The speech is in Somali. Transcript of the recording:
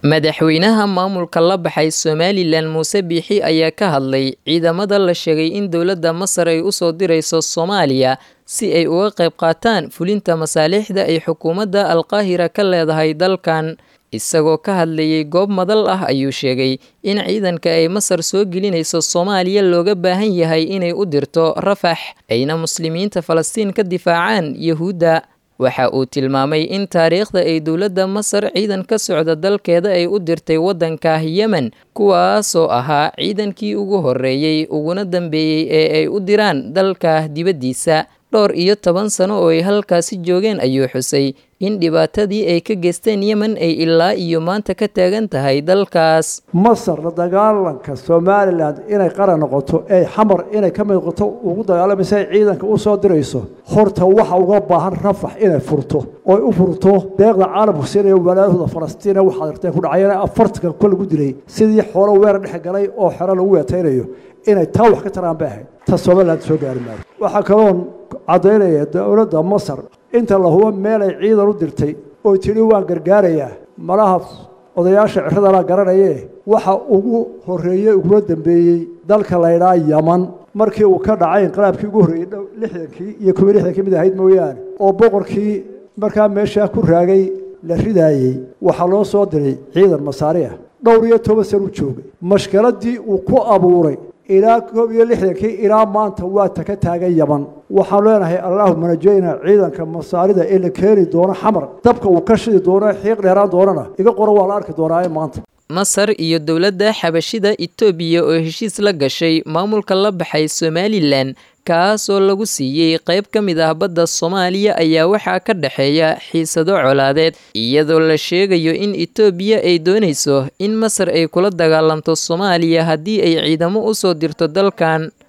madaxweynaha maamulka la baxay somalilan muuse biixi ayaa ka hadlay ciidamada la sheegay in dowladda masar ay usoo dirayso soomaaliya si ay uga qayb qaataan fulinta masaalixda ay xukuumadda alqaahira ka leedahay dalkan isagoo ka hadlayay goob madal ah ayuu sheegay in ciidanka ay masar soo gelinayso soomaaliya looga baahan yahay inay u dirto rafax ayna muslimiinta falastiin ka difaacaan yahuudda waxa uu tilmaamay in taariikhda ay dowladda masar ciidan ka socda dalkeeda ay u dirtay waddanka yemen kuwaasoo ahaa ciidankii ugu horreeyey uguna dambeeyey ee ay u diraan dalka dibaddiisa dhowr iyo toban sano oo ay halkaasi joogeen ayuu xusay in dhibaatadii ay ka geysteen yemen ay ilaa iyo maanta ka taagan tahay dalkaas masar la dagaalanka somalilan inay qaran noqoto ee xamar inay ka mid noqoto ugu dagaalamaysa ay ciidanka u soo dirayso horta waxa uga baahan rafax inay furto oy u furto deeqda caalamku siinaya walaadahooda falastiina waxaad arteen ku dhacayeen afartanka kol lagu dilay sidii xoolo weerar dhex galay oo xero lagu weetaynayo inay taa wax ka taraan bay ahayd ta somaliland soo gaari maayo waxaa kaloon caddaynaya dowladda masar inta la hubo meelay ciidan u dirtay oo tidhi waan gargaarayaa malaha odayaasha ciradana garanaye waxa ugu horreeyey uguna dambeeyey dalka laydhaa yaman markii uu ka dhacay inqilaabkii ugu horreeyey lixdankii iyo kuwa lixdankii mid ahayd mooyaane oo boqorkii markaa meeshaa ku raagay la ridaayey waxaa loo soo diray ciidan masaari ah dhowr iyo toban san u joogay mashkiladii uu ku abuuray ilaa koob iyo lixdankii ilaa maanta waa ta ka taagan yaman waxaan leenahay allaahuma najayna ciidanka masaarida ee la keeni doono xamar dabka uu ka shidi doono xiiq dheeraan doonana iga qoran waa la arki doonaa maanta masar iyo dowladda xabashida etoobiya oo heshiis la gashay maamulka la baxay somalilan kaasoo lagu siiyey qayb ka mid ah badda soomaaliya ayaa waxaa ka dhexeeya xiisado colaadeed iyadoo la sheegayo in etoobiya ay doonayso in masar ay kula dagaalanto soomaaliya haddii ay ciidamo u soo dirto dalkan